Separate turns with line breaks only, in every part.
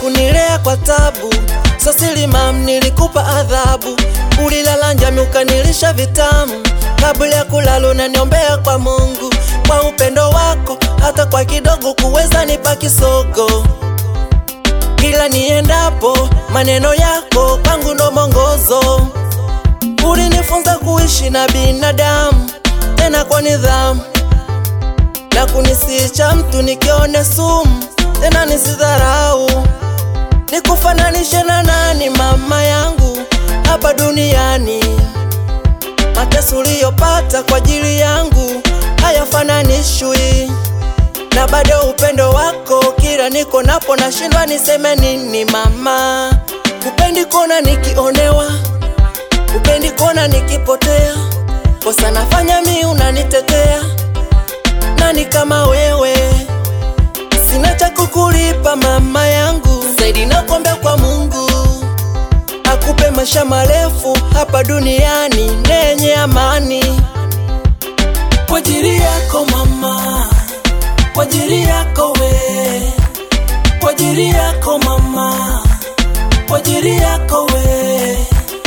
kunilea kwa tabu. Sasili mam, nilikupa adhabu, ulilala njami ukanilisha vitamu. Kabla ya kulala unaniombea kwa Mungu, kwa upendo wako hata kwa kidogo kuweza nipa kisogo. Kila niendapo maneno yako kwangu ndo mwongozo. Ulinifunza kuishi na binadamu tena kwa nidhamu na kunisicha mtu nikione sumu tena nisidharau. Nikufananishe na nani mama yangu hapa duniani? Mateso uliyopata kwa ajili yangu hayafananishwi na bado upendo wako kila niko napo nashindwa niseme nini mama. Upendi kuona nikionewa, upendi kuona nikipotea, kosa nafanya mi unanitetea. Nani kama wewe? Sina cha kukulipa mama yangu, zaidi nakuombea kwa Mungu akupe maisha marefu hapa duniani nenye amani. Kwa ajili yako mama, kwa ajili yako we, kwa ajili yako mama, kwa ajili yako we.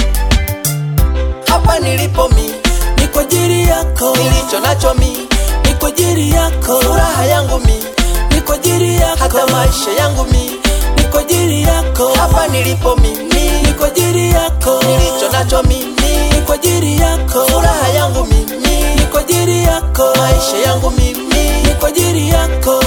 Hapa nilipo mi ni kwa ajili yako, nilicho nacho mi ni kwa ajili yako, furaha yangu mi ni kwa ajili yako, hata maisha yangu mi ni kwa ajili yako. Hapa nilipo mimi ni kwa ajili yako, nilicho nacho mimi ni kwa ajili yako, furaha yangu mimi ni kwa ajili yako, maisha yangu mimi ni kwa ajili yako.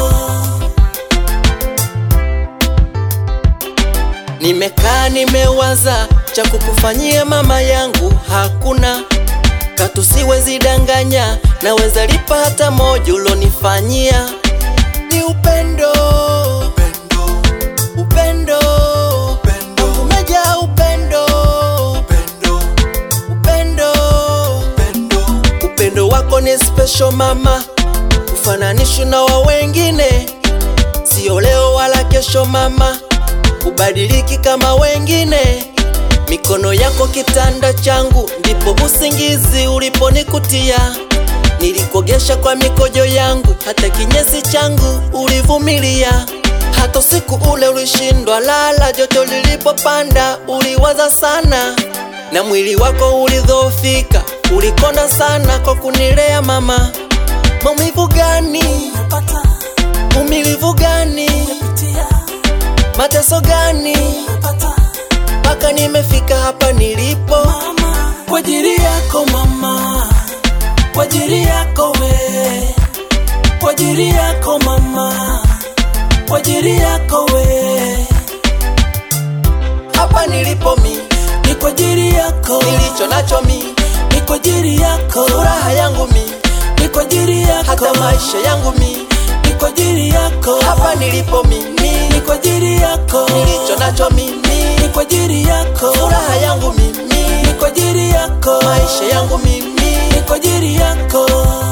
Nimekaa nimewaza cha kukufanyia mama yangu hakuna katu, siwezi danganya, naweza lipa hata moja ulonifanyia. Ni upendo, upendo, Mungu umejaa upendo, upendo, upendo wako ni special mama, ufananishwi na wa wengine, sio leo wala kesho mama, ubadiliki kama wengine. Mikono yako kitanda changu, ndipo usingizi uliponikutia. Nilikogesha kwa mikojo yangu, hata kinyesi changu ulivumilia. Hata usiku ule ulishindwa lala, joto lilipopanda uliwaza sana, na mwili wako ulidhoofika, ulikonda sana kwa kunilea mama. Maumivu gani? Umilivu gani? Mateso gani? mpaka nimefika hapa nilipo, kwa ajili yako mama, kwa ajili yako we, kwa ajili yako mama, kwa ajili yako we. Hapa nilipo mi ni kwa ajili yako, nilicho nacho mi ni kwa ajili yako, furaha yangu mi ni kwa ajili yako, hata maisha yangu mi ni kwa ajili yako. Hapa nilipo mimi ni kwa ajili yako, nilicho nacho mimi ni kwa ajili yako, furaha yangu mimi ni kwa ajili yako, maisha yangu mimi ni kwa ajili yako.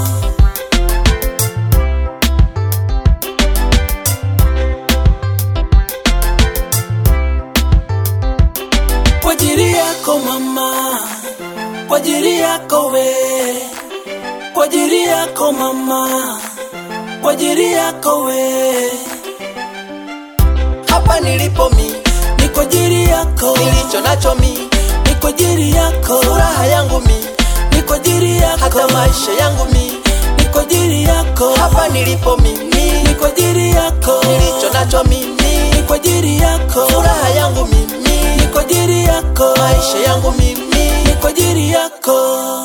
Kwa ajili yako mama, kwa ajili yako we, kwa ajili yako mama, kwa ajili yako we. Hapa nilipo mi ni kwa ajili yako, nilicho nacho mi ni kwa ajili yako, furaha yangu mi ni kwa ajili yako, hata maisha yangu mi ni kwa ajili yako. Hapa nilipo mimi ni kwa ajili yako, nilicho nacho mimi ni kwa ajili yako, furaha yangu mimi ni kwa ajili yako, maisha yangu mimi ni kwa ajili yako.